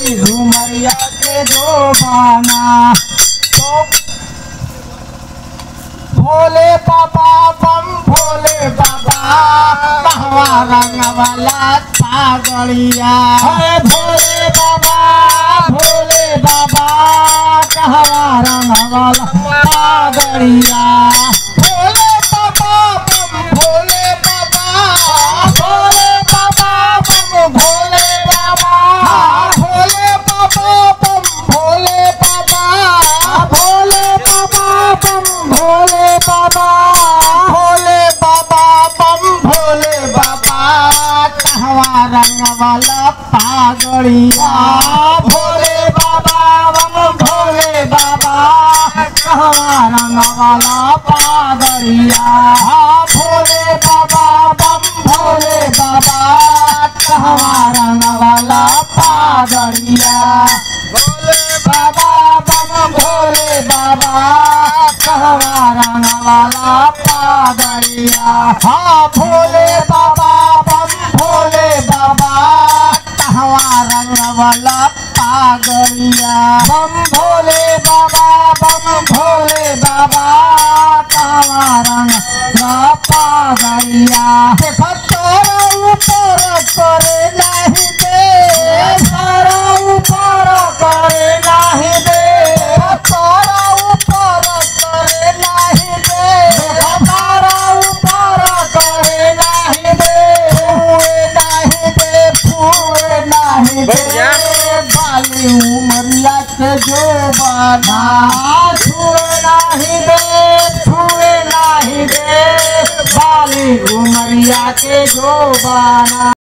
बाली उमरिया के जोबाना तो भोले बाबा बम भोले बाबा कहवा रंग वाला पागड़िया है भोले बाबा भोले बाबा कहवा रंग वाला पागड़िया भोले बाबा बम भोले बाबा भोले बाबा बम भोले बाबा भोले बाबा बम भोले बाबा भोले बाबा बम भोले बाबा भोले बाबा बम भोले बाबा कहवा रंग वाला पागड़िया भोले बाबा बम भोले बाबा कहवा रंग वाला पागड़िया भोले बाबा बम भोले बाबा कहवा रंग वाला पागड़िया भोले बाबा बम भोले बाबा कहवा रंग वाला पागड़िया हाँ भोले बाबा बम भोले बाबा कहवा रंग वाला पागड़िया बम भोले बाबा बम भोले बाबा कहवा रंग ला पागड़िया देखो तोरा ऊपर करे नहीं दे तारा ऊपर करे नहीं दे तारा ऊपर करे नहीं दे तारा ऊपर करे नहीं दे फूए नहीं दे फूए नहीं दे बाली उमरिया के जो बाना छुए नहीं दे छुए नहीं दे बाली उमरिया के जो बाना